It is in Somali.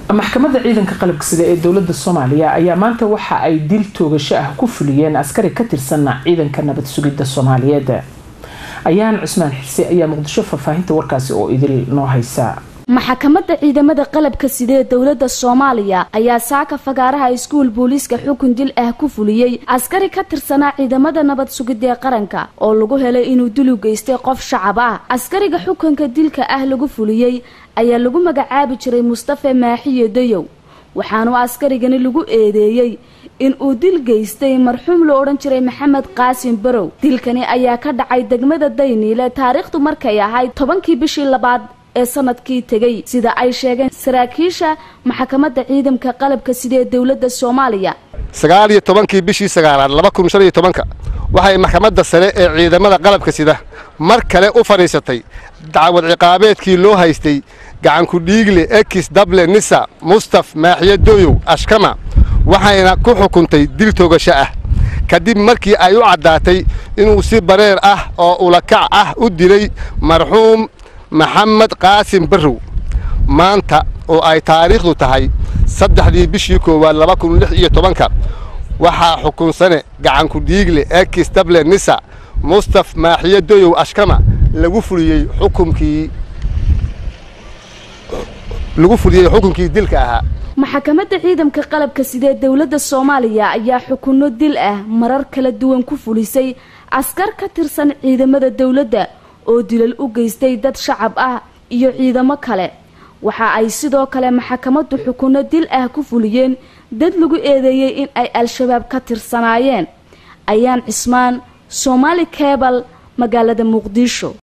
maxkamadda ciidanka qalabka sida ee dowlada soomaaliya ayaa maanta waxa ay dil toogasho ah ku fuliyeen askari ka tirsan ciidanka nabad sugidda soomaaliyeed ayaan cusmaan xirse ayaa muqdisho faahfaahinta warkaasi oo idil noo haysa maxkamadda ciidamada qalabka sida ee dowladda soomaaliya ayaa saaka fagaaraha iskuul booliiska xukun dil ah ku fuliyey askari ka tirsanaa ciidamada nabad sugidda ee qaranka oo lagu helay inuu dil u geystay qof shacab ah askariga xukunka dilka ah lagu fuliyey ayaa lagu magacaabi jiray mustafe maaxiyo dayow waxaanu askarigani lagu eedeeyey in uu dil geystay marxuum la odhan jiray maxamed qaasim barow dilkani ayaa ka dhacay degmada dayniile taariikhdu markay ahayd tobankii bishii labaad ee sanadkii tegay sida ay sheegeen saraakiisha maxkamadda ciidamka qalabka sida ee dowladda soomaaliya sagaal iyo tobankii bishii sagaalaad laba kun shan iyo tobanka waxay maxkamadda sare ee ciidamada qalabka sida mar kale u fadhiisatay dacwad ciqaabeedkii loo haystay gacanku dhiigle ekis dable nisa mustaf maaxiyo dooyow ashkama waxayna ku xukuntay dil toogasho ah kadib markii ay u caddaatay inuu si bareer ah oo ulakac ah u dilay marxuum maxamed qaasim barrow maanta oo ay taariikhdu tahay saddexdii bishii koowaad laba kun lix iyo tobanka waxaa xukunsane gacanku dhiigle ekis dable nisa mustaf maaxiyo doyow ashkama lagu fuliyey xukunkii lagu fuliyey xukunkii dilka ahaa maxkamadda ciidamka qalabka sidee dowladda soomaaliya ayaa xukunno dil ah marar kala duwan ku fulisay askar ka tirsan ciidamada dowladda oo dilal u geystay dad shacab ah iyo ciidamo kale waxa ay sidoo kale maxkamaddu xukunno dil ah ku fuliyeen dad lagu eedeeyey in ay al-shabaab ka tirsanaayeen ayaan cismaan soomaali kebal magaalada muqdisho